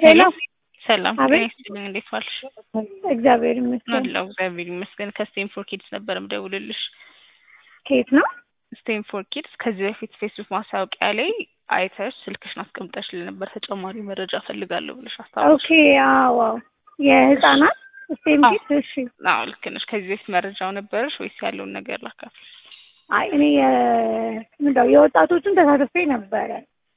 ሄሎ ሰላም አቤት። ጤና ይስጥልኝ። እንዴት ዋልሽ? እግዚአብሔር ይመስገን። አለሁ እግዚአብሔር ይመስገን። ከስቴንፎር ኪድስ ነበር ምደውልልሽ። ከየት ነው? ስቴንፎር ኪድስ ከዚህ በፊት ፌስቡክ ማስታወቂያ ላይ አይተሽ ስልክሽን አስቀምጠሽልን ነበር ተጨማሪ መረጃ ፈልጋለሁ ብለሽ አስታወሽ። ኦኬ አዎ የህፃናት ስቴም አዎ። ኪት እሺ አዎ ልክ ነሽ። ከዚህ በፊት መረጃው ነበረሽ ወይስ ያለውን ነገር ላካፍል? አይ እኔ የ- ምንድነው የወጣቶቹን ተሳትፌ ነበረ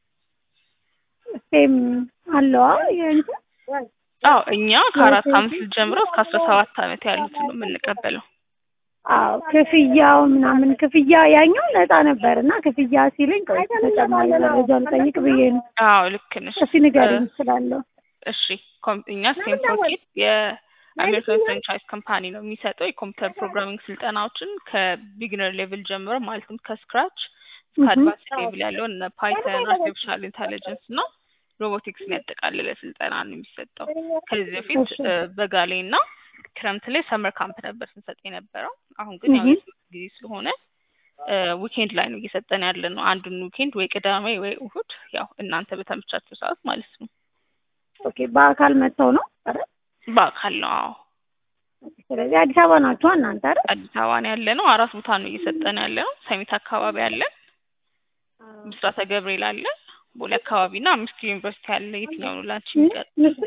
ስቴም አለዋ የእንትን አዎ እኛ ከአራት አመት ልጅ ጀምሮ እስከ አስራ ሰባት አመት ያሉትን ነው የምንቀበለው። አዎ ክፍያው ምናምን ክፍያ ያኛው ነፃ ነበር እና ክፍያ ሲለኝ ቆይ ተጨማሪ መረጃ ልጠይቅ ብዬ ነው አዎ ልክ ነሽ። እስኪ ንገሪኝ ስላለው እሺ ኮም- እኛ ስቴንፎር ኪድስ የአሜሪካን ፍራንቻይዝ ካምፓኒ ነው የሚሰጠው የኮምፒውተር ፕሮግራሚንግ ስልጠናዎችን ከቢግነር ሌቭል ጀምሮ ማለትም ከስክራች እስከ Mhm. አድቫንስ ሌቭል ያለውን እነ ፓይተን፣ አርቲፊሻል ኢንተሊጀንስ እና ሮቦቲክስን ያጠቃለለ ስልጠና ነው የሚሰጠው። ከዚህ በፊት እሺ። እ፣ በጋ ላይ እና ክረምት ላይ ሰመር ካምፕ ነበር ስንሰጥ የነበረው። አሁን ግን ያው Mhm. የትምህርት ጊዜ ስለሆነ ዊኬንድ ላይ ነው እየሰጠን ያለ ነው። አንዱን ዊኬንድ ወይ ቅዳሜ ወይ እሁድ፣ ያው እናንተ በተመቻችሁ ሰዓት ማለት ነው። ኦኬ በአካል መጥተው ነው አይደል? በአካል ነው። አዎ ስለዚህ አዲስ አበባ ናችሁ እናንተ አይደል? አዲስ አበባ ነው ያለ ነው። አራት ቦታ ነው እየሰጠን ያለ ነው። ሰሚት አካባቢ አለ፣ ብስራተ ገብርኤል አለ፣ ቦሌ አካባቢ እና አምስት ዩኒቨርሲቲ አለ። የትኛው ነው ላንቺ የሚቀር?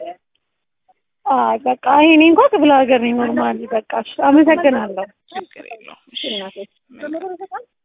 አይ በቃ እኔ እንኳን ክፍለ ሀገር ነኝ ኖርማሊ። በቃ እሺ፣ አመሰግናለሁ። ችግር የለውም። እሺ እናቴ መልካም